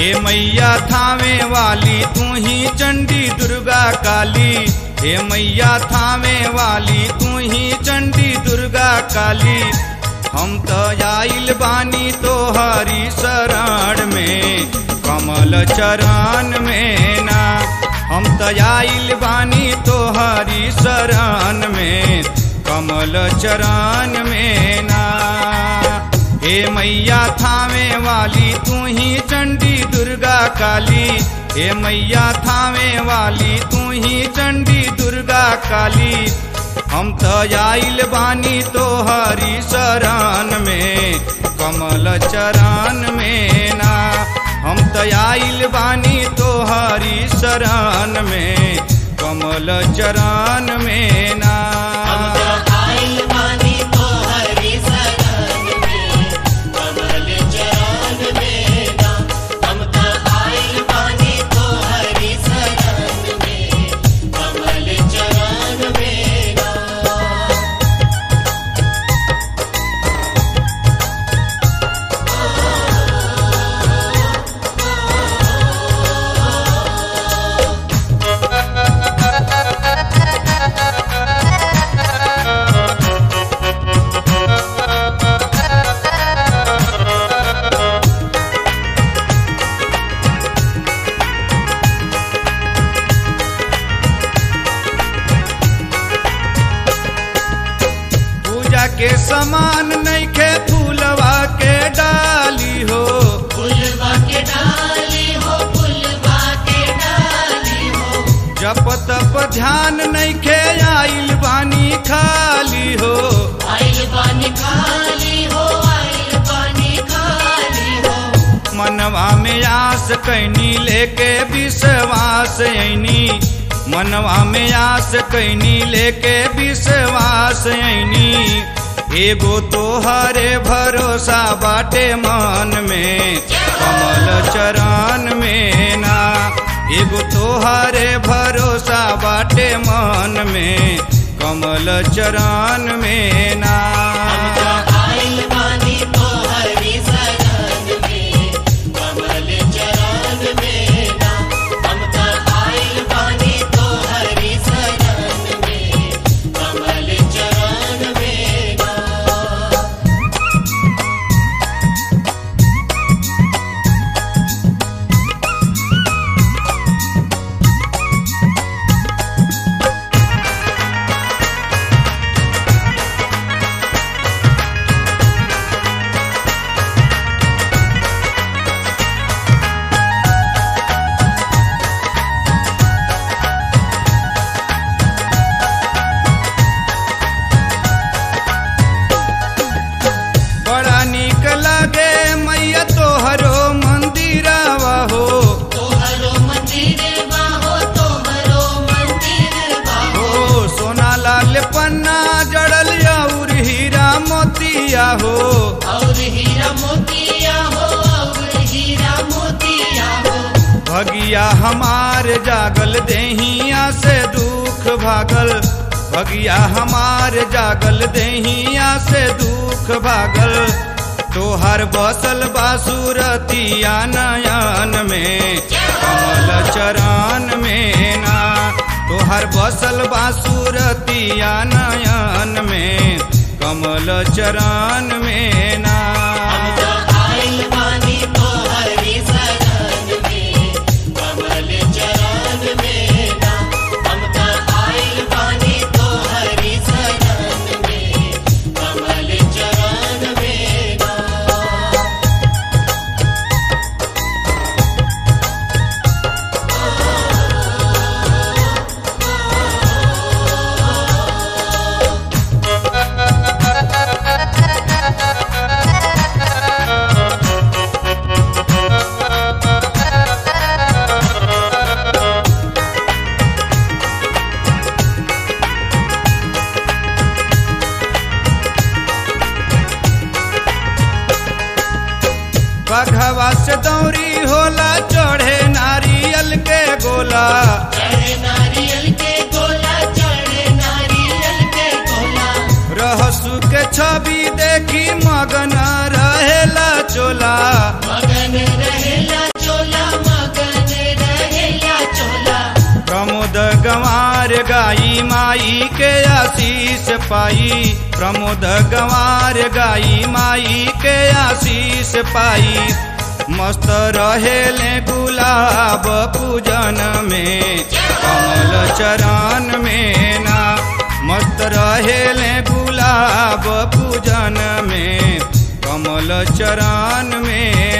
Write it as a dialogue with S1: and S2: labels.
S1: हे मैया थावे वाली तू ही चंडी दुर्गा काली हे मैया थावे वाली तू ही चंडी दुर्गा काली हम तो आइल बानी तो हरी शरण में कमल चरण में ना हम तो आइल बानी तो हरी शरण में कमल चरण में ना हे मैया थावे वाली तू ही चंडी दुर्गा काली हे मैया थावे वाली तू ही चंडी दुर्गा काली हम तो आइल बानी तो हरी शरण में कमल चरण में ना हम तो आइल बानी तो हरी शरण में कमल चरण में ना
S2: आइल बानी तो हरि शरण में कमल चरण में ना हम तो आइल बानी तो हरि शरण में कमल चरण में ना
S1: पूजा के समान नैखे फूलवा के डाली हो
S2: फुलवा के डाली हो फुलवा के डाली हो
S1: जप तप ध्यान नैखे आइल बानी खाली हो
S2: आइल बानी खाली हो आइल बानी खाली हो
S1: मनवा में आस कैनी लेके विश्वास ऐनी मनवा में आस कैनी लेके विश्वास ऐनी एगो तो हरे भरोसा बाटे मन में कमल चरण में ना एगो तो हरे भरोसा बाटे मन में कमल चरण में ना
S2: आइल बानी तो हरि शरण में कमल चरण में ना हम तो आइल बानी तो हरि शरण में कमल चरण में ना
S1: बड़ा निक लगे मैया तोहरो मंदिरवा हो
S2: तोहरो मंदिर बाहो तोहरो मंदिर बाहो
S1: हो सोना लाल पन्ना जड़ल और हीरा मोतिया हो
S2: और हीरा मोतिया हो और हीरा मोतिया हो
S1: भगिया हमार जागल देहिया से दुख भागल भगिया हमार जागल देहिया से दुख भागल तोहर बसल बासुरतिया नयन में कमल चरण में ना तोहर बसल बासुरतिया नयन में कमल चरण में ना
S2: हम तो आइल बानी तो हरि शरण में कमल चरण में ना हम तो आइल बानी तो हरि शरण में कमल चरण में ना
S1: बघवा से दौरी होला चढ़े नारियल के गोला
S2: चढ़े नारियल के गोला चढ़े नारियल के गोला
S1: रहसु के छवि देखी मगन रहेला चोला
S2: मगन रहेला चोला
S1: गाई माई के आशीष पाई प्रमोद गंवार गाई माई के आशीष पाई मस्त रहेले गुलाब पूजन में कमल चरण में ना मस्त रहेले गुलाब पूजन में कमल चरण में